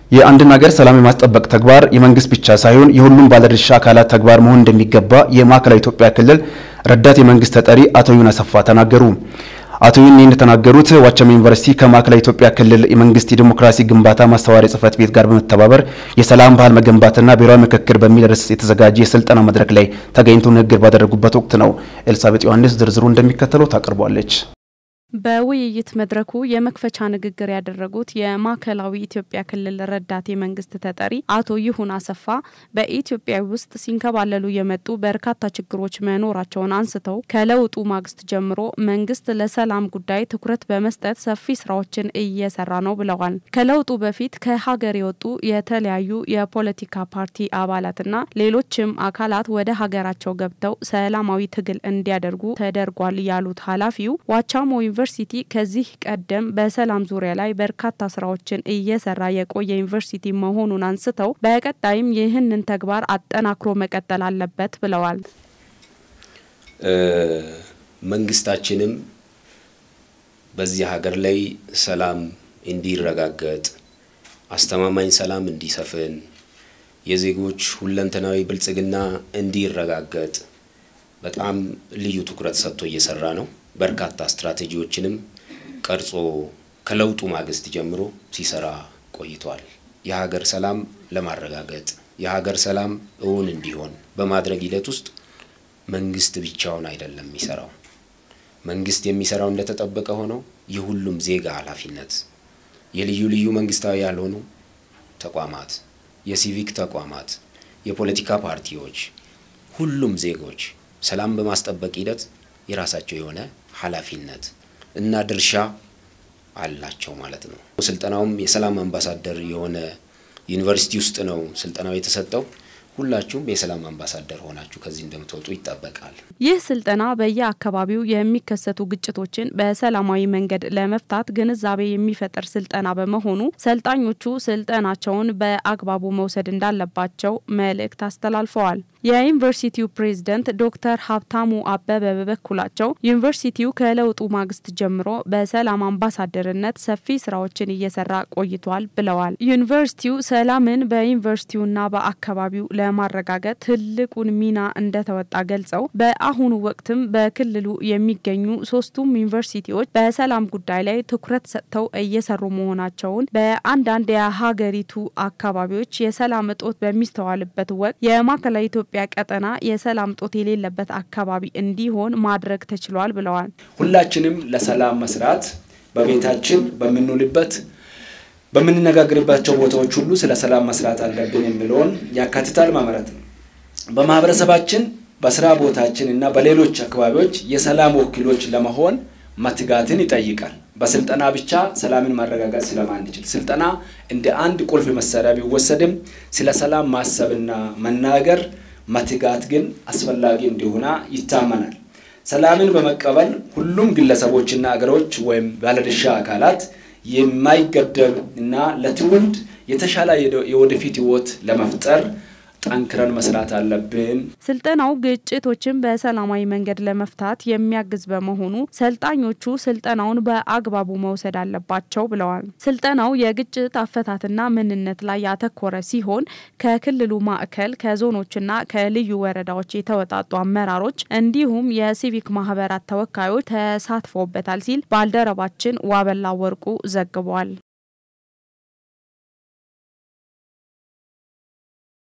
የአንድን ሀገር ሰላም የማስጠበቅ ተግባር የመንግስት ብቻ ሳይሆን የሁሉም ባለድርሻ አካላት ተግባር መሆን እንደሚገባ የማዕከላዊ ኢትዮጵያ ክልል ረዳት የመንግስት ተጠሪ አቶ ዩን አሰፋ ተናገሩ። አቶ ዩን እንደተናገሩት ዋቸሞ ዩኒቨርሲቲ ከማዕከላዊ ኢትዮጵያ ክልል የመንግስት የዲሞክራሲ ግንባታ ማስተባበሪያ ጽህፈት ቤት ጋር በመተባበር የሰላም ባህል መገንባትና ብሔራዊ ምክክር በሚል ርዕስ የተዘጋጀ የስልጠና መድረክ ላይ ተገኝተው ንግግር ባደረጉበት ወቅት ነው። ኤልሳቤጥ ዮሐንስ ዝርዝሩ እንደሚከተለው ታቀርቧለች። በውይይት መድረኩ የመክፈቻ ንግግር ያደረጉት የማዕከላዊ ኢትዮጵያ ክልል ረዳት የመንግስት ተጠሪ አቶ ይሁን አሰፋ በኢትዮጵያ ውስጥ ሲንከባለሉ የመጡ በርካታ ችግሮች መኖራቸውን አንስተው ከለውጡ ማግስት ጀምሮ መንግስት ለሰላም ጉዳይ ትኩረት በመስጠት ሰፊ ስራዎችን እየሰራ ነው ብለዋል። ከለውጡ በፊት ከሀገር የወጡ የተለያዩ የፖለቲካ ፓርቲ አባላትና ሌሎችም አካላት ወደ ሀገራቸው ገብተው ሰላማዊ ትግል እንዲያደርጉ ተደርጓል ያሉት ኃላፊው ዋቻሞ ዩኒቨርሲቲ ከዚህ ቀደም በሰላም ዙሪያ ላይ በርካታ ስራዎችን እየሰራ የቆየ ዩኒቨርሲቲ መሆኑን አንስተው በቀጣይም ይህንን ተግባር አጠናክሮ መቀጠል አለበት ብለዋል። መንግስታችንም በዚህ ሀገር ላይ ሰላም እንዲረጋገጥ፣ አስተማማኝ ሰላም እንዲሰፍን፣ የዜጎች ሁለንተናዊ ብልጽግና እንዲረጋገጥ በጣም ልዩ ትኩረት ሰጥቶ እየሰራ ነው። በርካታ ስትራቴጂዎችንም ቀርጾ ከለውጡ ማግስት ጀምሮ ሲሰራ ቆይቷል። የሀገር ሰላም ለማረጋገጥ የሀገር ሰላም እውን እንዲሆን በማድረግ ሂደት ውስጥ መንግስት ብቻውን አይደለም የሚሰራው። መንግስት የሚሰራው እንደተጠበቀ ሆነው የሁሉም ዜጋ ኃላፊነት የልዩ ልዩ መንግስታዊ ያልሆኑ ተቋማት፣ የሲቪክ ተቋማት፣ የፖለቲካ ፓርቲዎች፣ ሁሉም ዜጎች ሰላም በማስጠበቅ ሂደት የራሳቸው የሆነ ኃላፊነት እና ድርሻ አላቸው ማለት ነው። ስልጠናውም የሰላም አምባሳደር የሆነ ዩኒቨርሲቲ ውስጥ ነው ስልጠናው የተሰጠው። ሁላችሁም የሰላም አምባሳደር ሆናችሁ ከዚህ እንደምትወጡ ይጠበቃል። ይህ ስልጠና በየአካባቢው የሚከሰቱ ግጭቶችን በሰላማዊ መንገድ ለመፍታት ግንዛቤ የሚፈጥር ስልጠና በመሆኑ ሰልጣኞቹ ስልጠናቸውን በአግባቡ መውሰድ እንዳለባቸው መልእክት አስተላልፈዋል። የዩኒቨርሲቲው ፕሬዝደንት ዶክተር ሀብታሙ አበበ በበኩላቸው ዩኒቨርሲቲው ከለውጡ ማግስት ጀምሮ በሰላም አምባሳደርነት ሰፊ ስራዎችን እየሰራ ቆይቷል ብለዋል። ዩኒቨርሲቲው ሰላምን በዩኒቨርሲቲውና በአካባቢው ለማረጋገጥ ትልቁን ሚና እንደተወጣ ገልጸው በአሁኑ ወቅትም በክልሉ የሚገኙ ሶስቱም ዩኒቨርሲቲዎች በሰላም ጉዳይ ላይ ትኩረት ሰጥተው እየሰሩ መሆናቸውን በአንዳንድ የሀገሪቱ አካባቢዎች የሰላም እጦት በሚስተዋልበት ወቅት የማዕከላዊ ኢትዮጵያ ቀጠና የሰላም እጦት የሌለበት አካባቢ እንዲሆን ማድረግ ተችሏል ብለዋል። ሁላችንም ለሰላም መስራት በቤታችን በምንውልበት በምንነጋገርባቸው ቦታዎች ሁሉ ስለ ሰላም መስራት አለብን የሚለውን ያካትታል ማለት ነው። በማህበረሰባችን በስራ ቦታችን እና በሌሎች አካባቢዎች የሰላም ወኪሎች ለመሆን መትጋትን ይጠይቃል። በስልጠና ብቻ ሰላምን ማረጋጋት ስለማንችል ስልጠና እንደ አንድ ቁልፍ መሳሪያ ቢወሰድም ስለ ሰላም ማሰብና መናገር መትጋት ግን አስፈላጊ እንደሆነ ይታመናል። ሰላምን በመቀበል ሁሉም ግለሰቦችና አገሮች ወይም ባለድርሻ አካላት የማይገደብ እና ለትውልድ የተሻለ የወደፊት ህይወት ለመፍጠር ጠንክረን መስራት አለብን። ስልጠናው ግጭቶችን በሰላማዊ መንገድ ለመፍታት የሚያግዝ በመሆኑ ሰልጣኞቹ ስልጠናውን በአግባቡ መውሰድ አለባቸው ብለዋል። ስልጠናው የግጭት አፈታትና ምንነት ላይ ያተኮረ ሲሆን ከክልሉ ማዕከል ከዞኖችና ከልዩ ወረዳዎች የተወጣጡ አመራሮች እንዲሁም የሲቪክ ማህበራት ተወካዮች ተሳትፎበታል ሲል ባልደረባችን ዋበላ ወርቁ ዘግቧል።